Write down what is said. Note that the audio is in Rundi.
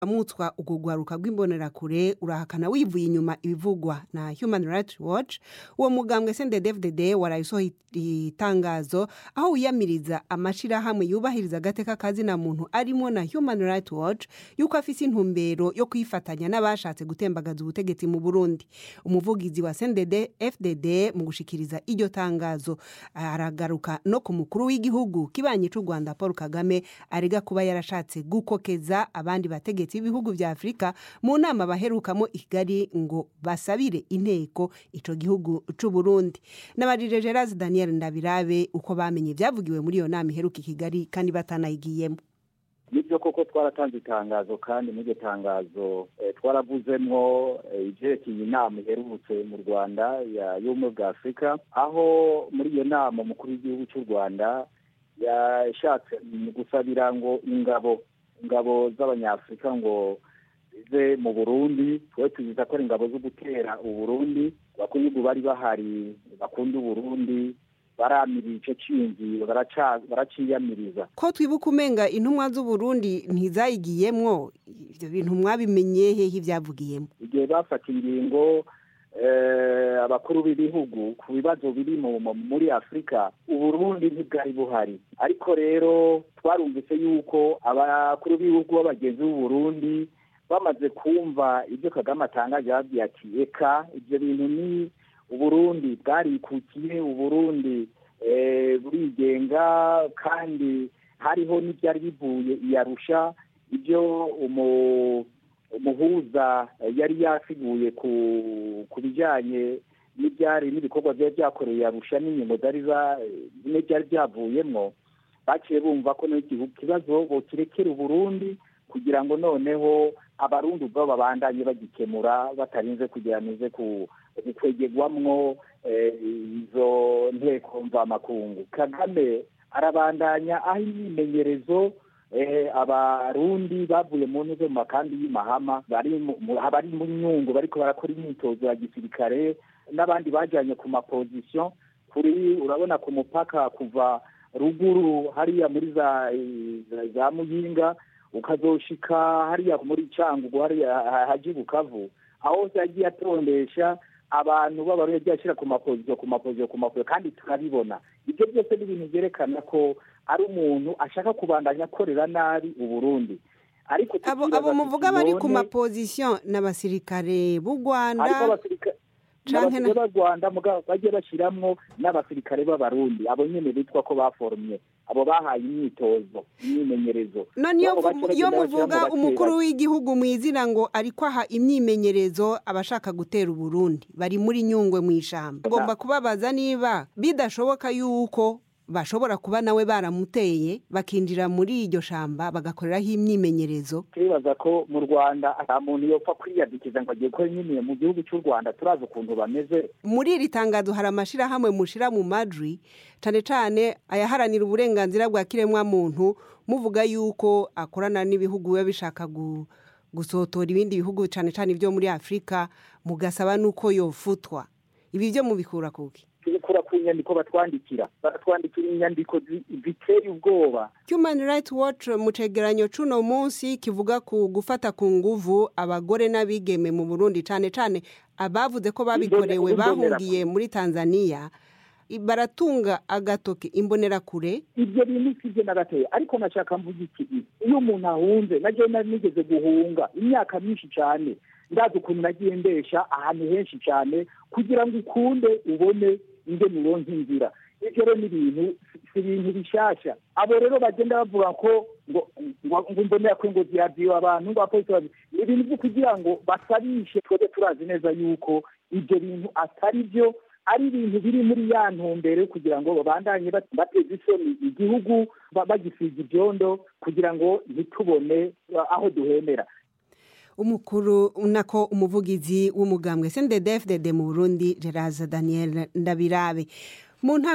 amutswa urwo rwaruka rw'imbonerakure urahakana wivuye inyuma ibivugwa na human rights watch uwo mugambwe sndfdd waraye usohoye itangazo aho wiyamiriza amashirahamwe yubahiriza agateka kazina muntu arimo na human rights watch yuko afise intumbero yo kwifatanya n'abashatse gutembagaza ubutegetsi mu burundi umuvugizi wa sndfdd mu gushikiriza iryo tangazo aragaruka no ku mukuru w'igihugu kibanyi c'u rwanda paul kagame arega kuba yarashatse gukokeza abandi bategetsi b'ibihugu vya afurika mu nama baherukamo i kigali ngo basabire inteko ico gihugu c'uburundi nabajije gerard daniel ndabirabe uko bamenye vyavugiwe muri iyo nama iheruka i kigali kandi batanayigiyemo nibyo koko twaratanze itangazo kandi muri iryo tangazo twaravuzemwo ivyerekeye inama iherutse mu rwanda y'ubumwe bwa afurika aho muri iyo nama umukuru w'igihugu cy'u rwanda yashatse gusabira ngo ingabo ingabo z'abanyafurika ngo zize mu burundi twe tuzita ko ari ingabo zo gutera uburundi abakuru b'igihugu bari bahari bakunda uburundi baramirira ico ciyumviro baraciyamiriza ko twibuka umenga intumwa z'uburundi ntizayigiyemwo ivyo bintu mwabimenye hehe ivyavugiyemo igihe bafata ingingo abakuru b'ibihugu ku bibazo biri muri afurika uburundi ntibwari buhari ariko rero twarumvise yuko abakuru b'ibihugu b'abagenzi b'uburundi bamaze kumva ibyo kagame atangaje babwiye ati eka ibyo bintu ni uburundi bwarikukiye uburundi burigenga kandi hariho n'ibyari bivuye iyarusha ibyo umuhuza yari yasiguye ku bijyanye n'ibyari n'ibikorwa byari byakoreye iyarusha n'inyungu zari byari byavuyemo baciye bumva ko ikibazo bokirekera uburundi kugira ngo noneho abarundi ubwabo babandanye bagikemura batarinze kugira nize kwegegwamwo izo nteko mvamakungu kagame arabandanya aho imyimenyerezo abarundi bavuye mu ntuze mu makambi y'imahama bari mu nyungu bariko barakora imyitozo ya gisirikare n'abandi bajanye ku mapozisiyo kuri urabona ku mupaka kuva ruguru hariya muri za za muyinga ukazoshika hariya muri cangugu hariya haji bukavu aho hose yagiye atondesha abantu b'abarundi yagiye ashyira ku mapoziyo ku mapoziyo ku mapoziyo kandi turabibona ibyo byose ni ibintu byerekana ko ari umuntu ashaka kubandanya akorera nabi uburundi ariko abo muvuga bari ku mapozisiyo n'abasirikare b'u rwanda n'abasirikare b'u rwanda bagiye bashyiramo n'abasirikare b'abarundi abo nyine bitwa ko baforomye abo bahaye imyitozo imyimenyerezo none iyo muvuga umukuru w'igihugu mu izina ngo ariko aha imyimenyerezo abashaka gutera uburundi bari muri nyungwe mu ishyamba agomba kubabaza niba bidashoboka yuko bashobora kuba nawe baramuteye bakinjira muri iryo shamba bagakoreraho imyimenyerezo turibaza ko mu rwanda nta muntu yopfa kwiyadikiza ngo agiye gukora imyimenyerezo mu gihugu cy'u rwanda turazi ukuntu bameze muri iri tangazo hari amashyirahamwe mushira mu majwi cyane cyane ayaharanira uburenganzira bwa kiremwamuntu muvuga yuko akorana n'ibihugu biba bishaka gusotora ibindi bihugu cyane cyane ibyo muri afurika mugasaba n'uko yofutwa ibi byo mubikura kuki tubikura ku nyandiko batwandikira baratwandikira inyandiko ziteye ubwoba human rights watch mu cegeranyo c'uno munsi kivuga ku gufata ku nguvu abagore n'abigeme mu burundi cane cane abavuze ko babikorewe bahungiye muri tanzania baratunga agatoke imbonerakure ibyo bintu sivyo na gatoya ariko nashaka mvuga iki iyo umuntu ahunze naje nari nigeze guhunga imyaka myinshi cane ndazi ukuntu nagiye ndesha ahantu henshi cyane kugira ngo ukunde ubone ingene uronka inzira ivyo rero ni ibintu si ibintu bishasha abo rero bagenda bavuga ko ngo ngo mbonera ko ngo ziraziwe abantu ngo abapolisi ni ibintu vyo kugira ngo basabishe twebwe turazi neza yuko ivyo bintu atari vyo ari ibintu biri muri ya ntumbero kugira ngo babandanye bateza isoni igihugu bagisiga ibyondo kugira ngo ntitubone aho duhemera umukuru nako umuvugizi w'umugambwe sendedefdede mu burundi gerard daniel ndabirabe mu